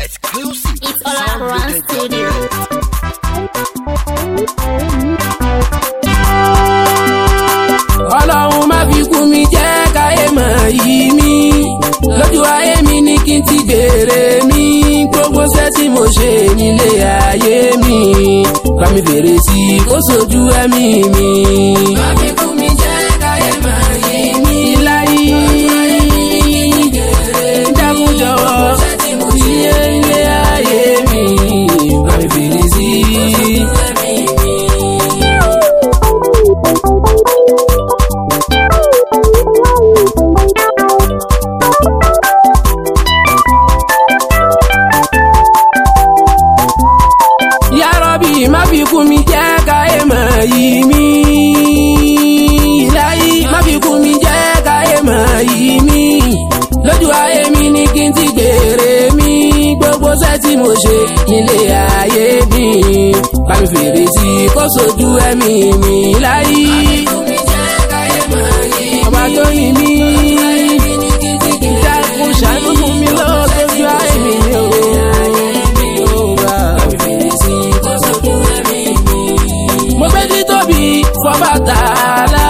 Exclusive. It's all around studio. ọlọ́run má fi kú mi jẹ́ káyé mọ̀ yìí mi lójú ayé mi ní kí n ti gbèrè mi gbogbo iṣẹ́ tí mo ṣe nílé ayé mi bá mi fèrè sí i kó sojú ẹ̀mí mi. má fi kú mi jẹ́ káyé mọ̀ yìí mi láyé dákun jọ̀wọ́ iye ilé ayé mi bá mi fèrè sí i kó sojú ẹ̀mí mi. Ya Rabbi má fi kú mi jẹ́ káyé mọ̀ yìí mi. Láyé má fi kú mi jẹ́ káyé mọ̀ yìí mi. Lójú ayé mi ní kí n ti gbèrè mi. Gbogbo iṣẹ́ tí mo ṣe nílé ayé mi. Bá mi fèrè sí i kó sojú ẹ̀mí mi láyé. Ọba tó yin mí. Dákun ṣàánú fún mi lọ́wọ́ tójú ayé mi o. Bá mi fèrè sí i kó sojú ẹ̀mí mi. Mo gbé títóbi fọba tààlà.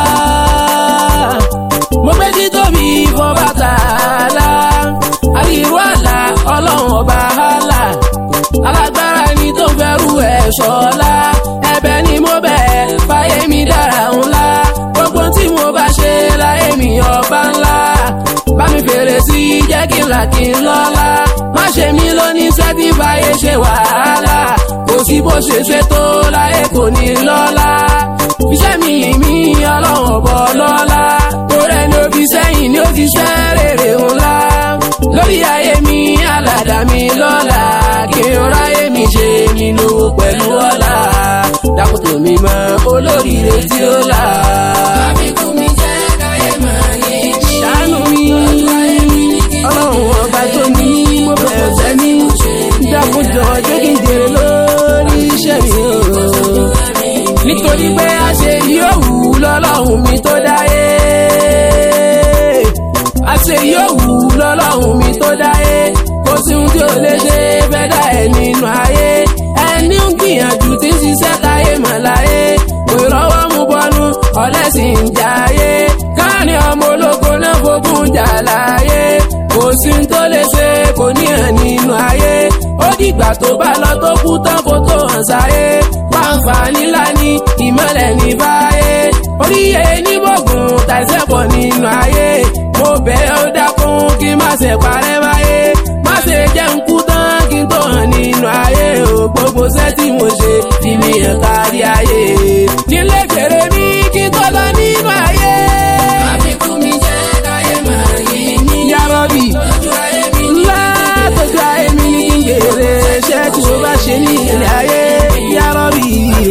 Mo gbé títóbi fọba tààlà. Àríwú àlà ọlọ́run ọba àlà. Alágbára ni tó ń fẹ́rù ẹ̀ ṣọ́lá. Ẹ̀bẹ̀ ni mo bẹ̀ fáyé mi dára ńlá. Gbogbo tí mo bá ṣe láyé mi ọba ńlá. Bá mi fèrè sí i jẹ́ kí n là kí n lọ́lá. Má ṣe mí lóní sẹ́tí fàyè ṣe wàhálà. Kò sí bó ṣe ṣe tó láyé kò ní lọ́lá. Iṣẹ́ mi yìí mi ọlọ́run ọ̀bọ lọ́lá. Torí ẹni òbí sẹ́yìn ni ó ti ṣẹ́ rèrè ńlá. Lórí ayé mi aládà mi lọ́la. Kí n ráyé mi ṣe nínú pẹ̀lú ọ̀la. Dákòtò mi mọ olóríire tí ó là. Àbíkú mi jẹ́ káyé máa yé mi. Ṣàánú mi, ọlọ́run ọba tó ní mo bẹ̀rẹ̀ sẹ́ni. Dákòjọ jẹ́ kí n jèrè lórí iṣẹ́ mi o. Nítorí pé a ṣe yóò wù lọ́lọ́run mi tó dáyé. A ṣe yóò wù lọ́lọ́run mi tó dáyé. Kò sí ohun tí ò lè ṣe fẹ́ dá ẹ̀ nínú ayé. Ẹni ń gbìyànjú tí ń ṣiṣẹ́ táyé mọ̀ láyé. Kò rọ́wọ́ mú bọ́nú, ọ̀lẹ́sìn ń jayé. Káàní ọmọ ológo náà fogun jà láyé. Kò sí ohun tó lè ṣe kò ní hàn nínú ayé. Ó dìgbà tó bá lọ tó kú tán kó tó hàn sáyé. Pàǹfààní ńlá ní ìmọ̀lẹ̀ ní báyé. Oríyé ní bọ̀gùn tàìsẹ̀ pọ̀ nínú ayé. Mo bẹ̀ ó dákun kí má ṣe parẹ́ báyé. Má ṣe jẹ́ ń kú tán kí n tó hàn nínú ayé. O gbogbo iṣẹ́ tí mo ṣe fi mi hàn kárí ayé. Kí n lè fèrè mi kí n tó lọ nínú ayé. Àfikún mi jẹ́ káyé máa yí mi. Ya Rabbi, ńlá tójú ayé mi ní kí n gbèrè iṣẹ́ tí mo bá ṣe ní ilé ayé. Ya Rabbi,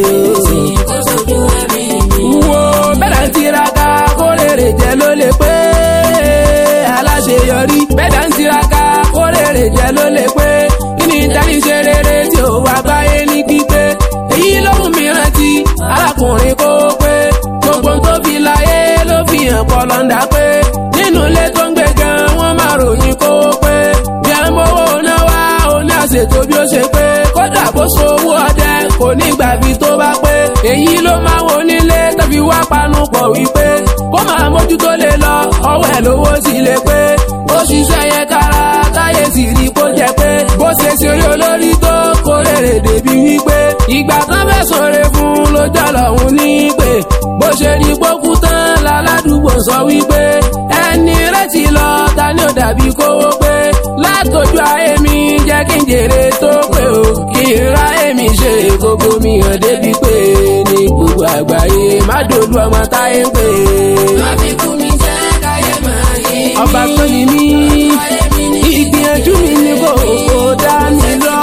wo bẹ́ẹ̀ ń tiraka kó lèrè jẹ́ ló lè pé aláṣeyọrí bẹ́ẹ̀ ń tiraka kó lèrè jẹ́ ló lè pé kí ni ìtàní ṣe rere tí ò wá báyé ní pípé èyí lóhùn mi rántí arákùnrin kó pé gbogbo ohun tó fi láyé ló fi hàn pọ̀ lọ́ndà pé nínú ilé tó ń gbé gan wọ́n máa ròyìn kó pé bí a ń mówó náà wá ó ní àṣetò bí ó ṣe pé kódà bó sowó ọdẹ kò ní gbàbí tó bá pé èyí ló máa wo nílé tó fi wá panu pọ̀ wípé kó máa mójútó lè lọ ọwọ́ ẹ̀ lówó sì lè pé ó ṣiṣẹ́ yẹn kára táyé sì rí kó jẹ pé bó ṣe ṣe orí olórí tó kó rèrè débi wípé ìgbà tán fẹ́ sọ̀rọ̀ fún lójọ́ lọ́hùn ní pé bó ṣe rí gbókú tán láládùúgbò sọ wípé ẹni retí lọ ta ni ó dàbí kówó pé látọjú ayé mi jẹ́ kí n jèrè tó pé o kí n ra èmi ṣe gbogbo mi hàn débi pé ní gbogbo àgbáyé má dolú ọmọ táyé ń pè. àfikún mi jẹ́ káyé máa yé mi. ọba tó ní mí ìgbìyànjú mi ni kò kò dá mi lọ.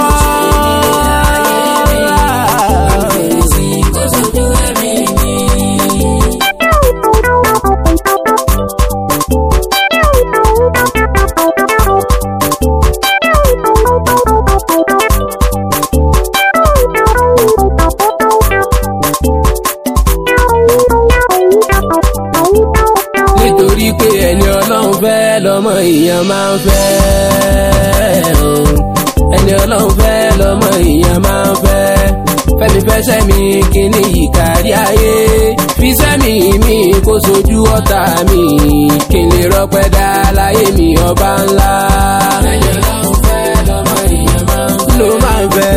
nítorí pé ẹni ọlọ́run fẹ́ lọ́mọ èèyàn máa ń fẹ́ o fẹsẹ̀ mi kí ni ìkárí ayé fisẹ́ mi mi kó sojú ọ̀tá mi kí n lè rọpẹ́ dá láyé mi ọba ńlá. ẹ̀yọ́ lọ́hùn fẹ́ lọ́mọ èèyàn máa ń fẹ́. ló máa ń fẹ́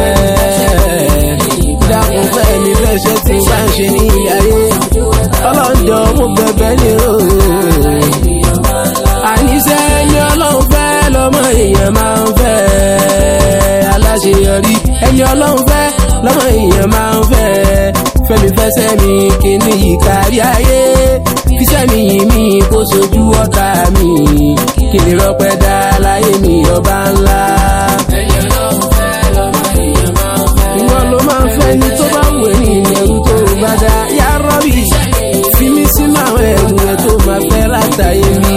dákun fẹ́ mi fẹsẹ̀ tí bá ń ṣe ní ayé ọlọ́njọ́ mo bẹ̀bẹ̀ ní o. àníṣe ẹni ọlọ́run fẹ́ lọ́mọ èèyàn máa ń fẹ́ aláṣeyọrí ẹni ọlọ́run fẹ́ lọ́mọ èèyàn máa ń fẹ́ fẹ́mi fẹsẹ̀ mi kíní ìkárí ayé fisẹ́ mi yìí mi kó sojú ọ̀tá mi kí lè rọpẹ́ dá láyé mi ọba ńlá. ẹni ọlọ́run fẹ́ lọ́mọ èèyàn máa ń fẹ́. ìwọ ló máa ń fẹ́ ni tó bá wù ẹ́ ní ìlẹ̀rú tó bá dá yá rọ́bì fi mí sínú àwọn ẹ̀rù yẹn tó máa fẹ́ látàyè mi.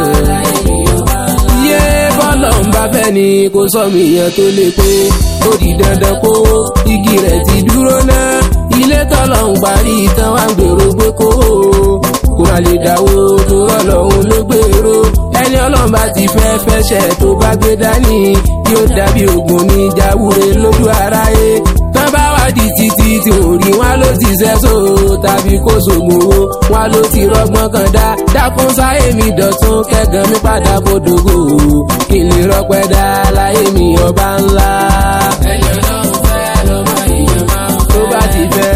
iye bọ́lọ̀ ń bá fẹ́ ni kò sọ mí yẹn tó lè pé ó di dandan kó igi rẹ̀ ti dúró náà ilé tọ́lọ̀ ń parí tán wá ń gbèrò pé kó kó má lè dáwó tó rọ́lọ́hún ló gbèrò ẹni ọlọ́run bá ti fẹ́ fẹ́ṣẹ̀ tó bá gbé dání yóò dàbí ògùn ní jáwúre lójú aráyé tán bá wá di títí tí ò rí wọn ló ti sẹ́sọ tàbí kó sògbòwò wọn ló ti rọgbọ́n kan dá dákún sáyé mi dọ̀tún kẹ́gàn mi padà bòdògò kí n lè rọpẹ́ dá láyé mi ọba ńlá. ẹni ọlọ́run fẹ́ lọ́mọ èèyàn máa ń tó bá ti fẹ́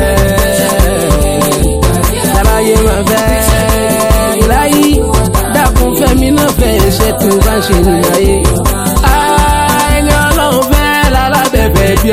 ṣàlàyé máa fẹ́ ìláyé dákun fẹ́mi náà fẹ́ iṣẹ́ tí mo bá ń ṣe nínú ayé. ẹni ọlọ́run fẹ́ lálábẹ̀bẹ̀ bí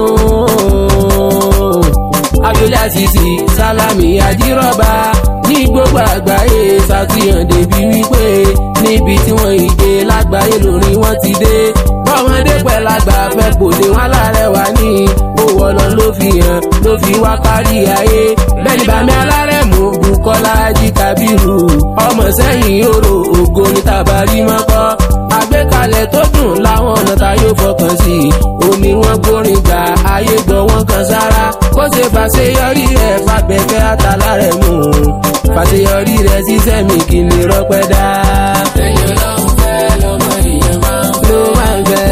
ọdún abiola sisi salami ajírọ́bà ní gbogbo àgbáyé ṣàfihàn débi wípé níbi tí wọ́n ìgbé lágbàáyé lórí wọn ti dé bọ́mọdé pẹ̀lágbà fẹ́ pòde wọn alárẹ̀wá ní owó ọlọ́ ló fi hàn ló fi wá kárí ayé bẹ́ẹ̀ni bàmí alárẹ̀mú bukola jí kábírù ọmọ sẹ́yìn oró ògo ní tàbárí mọ́kọ́ àgbékalẹ̀ tó dùn láwọn ọ̀nà tá yóò fọkàn sí i ó ní wọ́n gbórin gbà ayé gbọ́ wọn kan sára kó ṣe fàṣeyọrí rẹ̀ fàbẹ̀fẹ́ àtàlárẹ̀ mú fàṣeyọrí rẹ̀ ṣiṣẹ́ mi kì í lè rọpẹ́ dá. ẹ̀yọ́ lọ́hùn fẹ́ lọ́mọ èèyàn máa ń fẹ́. ló máa ń fẹ́.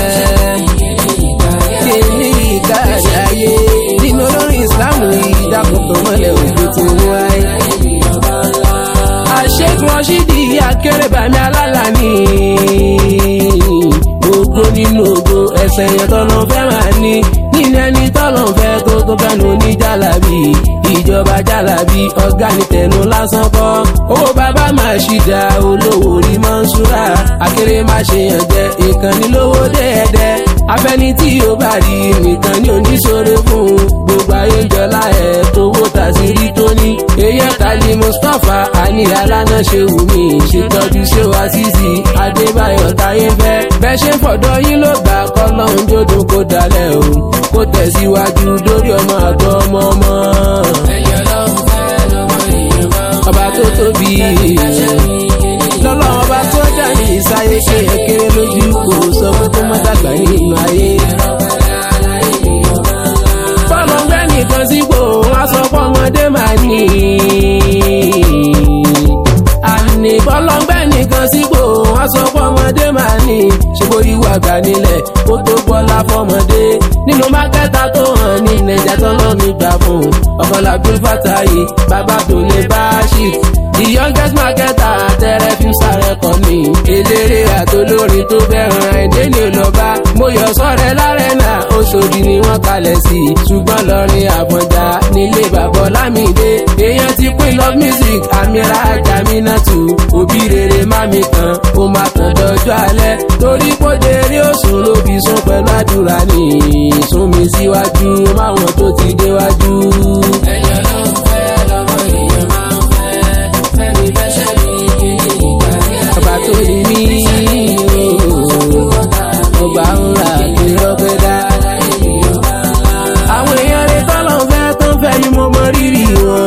kí ní ìkárí ayé nínú olórin ìsìlámù ìdákùntàn mọ́lẹ̀ òjò tí ń wáyé. àṣekùn ọṣídì akérèbàmí alálà ní ògo nínú ògo ẹsẹ̀ yẹn tọ́nà fẹ́ máa ní nínú ẹni tọ́nà fẹ́ tó tó fẹ́nu ní jálàbí ìjọba jálàbí ọ̀gá ní tẹnu lásán kọ́ owó bàbá máa ṣìdá olówó rí mọ́ṣúra akéré má ṣe yàn jẹ ìkànnì lówó dẹ́ẹ̀dẹ́ afẹ́ni tí yóò bá rí nìkan ní oníṣòro fún gbogbo ayé jọlá ẹ̀ tówó tàṣírí tó ní èyí kàlí mustapha àní aláná ṣe wù mí ṣètọ́jú ṣé wá sísì adébáyọ̀ táyé fẹ́ bẹ́ẹ̀ ṣe fọ̀dọ̀ yín ló gbà kọ́ lọ́hún jódùn kó dalẹ̀ o kó tẹ̀síwájú lórí ọmọ àtọ́ ọmọ ọmọ. ẹ̀yọ́ lọ́hún fẹ́ lọ́mọ èèyàn máa ń ọba tó tóbi lọ́lọ́run ọba tó dá ní ìsáyé ṣe kéré lójú kò sọ pé kó má dàgbà nínú ayé. bọ́lá ń gbẹ́ nìkan sípò wọ́n sọ pé ọmọdé máa ní. àní bọ́lá ń gbẹ́ nìkan sípò wọ́n sọ pé ọmọdé máa ní. ṣòbó ìwà àgbà nílẹ̀ kó tó bọ́lá fọmọdé. nínú mákẹ́tà tó hàn ní nàìjà tó lọ́ mi gbà fún ọmọlàbí fàtàyè bàbá tó lè bá ṣì. the youngest marketer tẹ́rẹ́ fi sáré kọ́ ni. eléré àtolórin tó bẹ̀rẹ̀ ẹ̀dẹ́ ni lọ bá. mo yọ sọ́rẹ́ lárẹ́ náà Òṣòdì ni wọ́n kalẹ̀ sí. ṣùgbọ́n lọ́rin Àfọ̀njá nílé bàbá Lámìdé. èèyàn ti pín love music àmìlà Jàmínátù. òbí rere má mi tán ó má tàn dọjọ́ alẹ́. torí kóde rí òsùn ló fi sún pẹ̀lú àdúrà ní. sún mi síwájú máwọn tó ti déwájú. ẹ̀yọ́ ló ń fẹ́ lọ́mọ èèyàn máa ń fẹ́ fẹ́mi fẹsẹ̀ mi kí ni ìgbà yẹn. ọba tó ní mí ọba ńlá kí rọpẹ́ dá. àwọn èèyàn rẹ̀ tọ́lọ̀ ń fẹ́ tó ń fẹ́ mi mo mọ rírì wọn.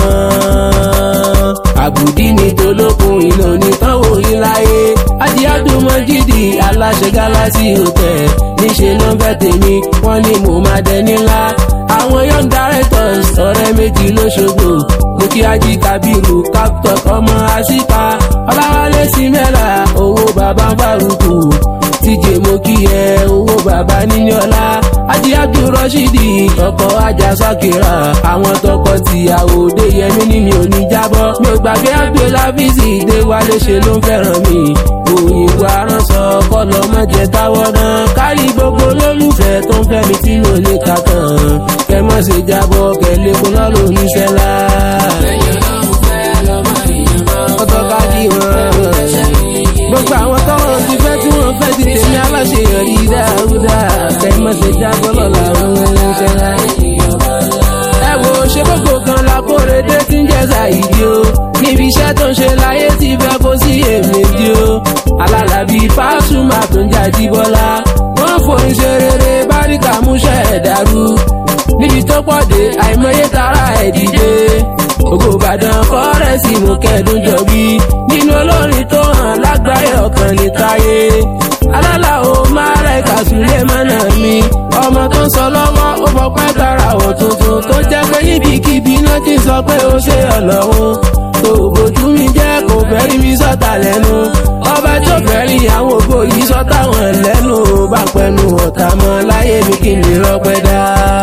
àbùdí ni tolókun ìlò ní tánwò yín láyé. ajíádùmọ̀jìdì aláṣẹ gálásì hotel níṣẹ́ ló ń fẹ́ tèmi wọ́n ní mo máa dẹni ńlá. àwọn young directors ọ̀rẹ́ méjì lóṣogbo mo kí ají kábírù captor ọmọ àṣìká ọláwálé símẹ́là owó bàbá fárúkù tíjẹ mo kí ẹ owó bàbá níyọlá Ají Abdulrasheedi ọkọ̀ ajá sákìrà àwọn tọkọ tìyàwó dé yẹmí ní mi ò ní jábọ́ mi ò gbàgbé Abdulhafizi dé wálé ṣe ló ń fẹ́ràn mi òyìnbó aránsọ kọlọ mọ̀jẹ̀ táwọ̀ náà kárí gbogbo lólùfẹ́ tó ń fẹ́ mi tí mi ò lè kà tán kẹ mọ̀ ṣe jábọ́ kẹ lẹ́kọ̀ọ́ náà ló ní sẹ́lá. ọtọ́ ká kí wọn gbogbo àwọn tọ́wọ́n ti fẹ́ tí wọ́n fẹ́ ti tèmi aláṣeyọrí dáúdá kẹ mọ̀ ṣe jábọ́ lọ́la òun ẹni sẹ́lá. ẹ wo ṣe gbogbo kan lákòrédé tí ń jẹ́ ṣàìdí o níbi iṣẹ́ tó ń ṣe láyé ti fẹ́ kó sí èméjì o alálàbí fásùmá tó ń jáde bọ́lá wọ́n forin ṣe rere báríkà múṣẹ́ ẹ̀ dàrú níbi tó pọ̀ dé àìmọye tara ẹ̀ dìde ògo ìbàdàn kọ́rẹ́sì mú kẹ́ẹ̀dún jọbí nínú olórin tó hàn lágbáyé ọkàn ní táyé alálà ó máa rẹ̀ kàṣúlẹ̀ mọ́nà mi ọmọ tó ń sọ lọ́wọ́ ó fọpẹ́ tara ọ̀ tuntun tó jẹ́ pé níbikíbi náà ti sọ pé ó ṣe ọlọ́run tó bójú mi jẹ́ kò fẹ́ rí mi sọ́ta lẹ́nu ọba tó fẹ́ rí àwọn ògbó yìí sọ́ta wọn lẹ́nu bá pẹnu ọ̀tá mọ́ láyé mi kí n lè rọpẹ́ dá.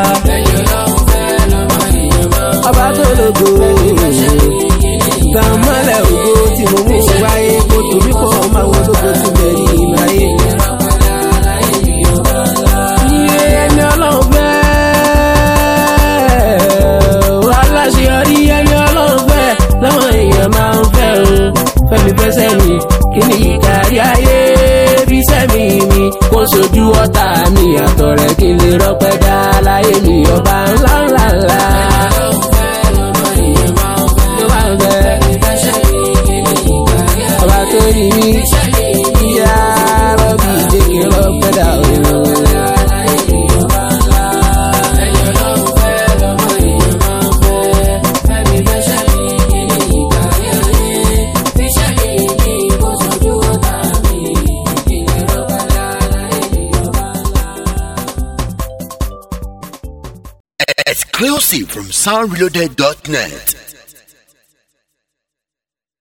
ọba tó lògo tàn mọ́lẹ̀ ògo tí mo mú wáyé kó tóbi pọ̀ máa wọ́n lógo tí bẹ̀rẹ̀ ìmáyé. iye ẹni ọlọ́run fẹ́ aláṣeyọrí ẹni ọlọ́run fẹ́ lọ́wọ́ èèyàn máa ń fẹ́ o fẹ́mi fẹsẹ̀ mi kí ni ìkárí ayé bí sẹ́mi mi kó sojú ọ̀tá mi àtọ̀ rẹ̀ kí n lè rọpẹ́ dá láyé mi ọba ńlá ńlá ńlá. Ló máa ń fẹ́. Ọba tó rí mi, ìyá rọ́bì jẹ́ kí n rọpẹ́ dá o. Exclusive from soundreloaded.net.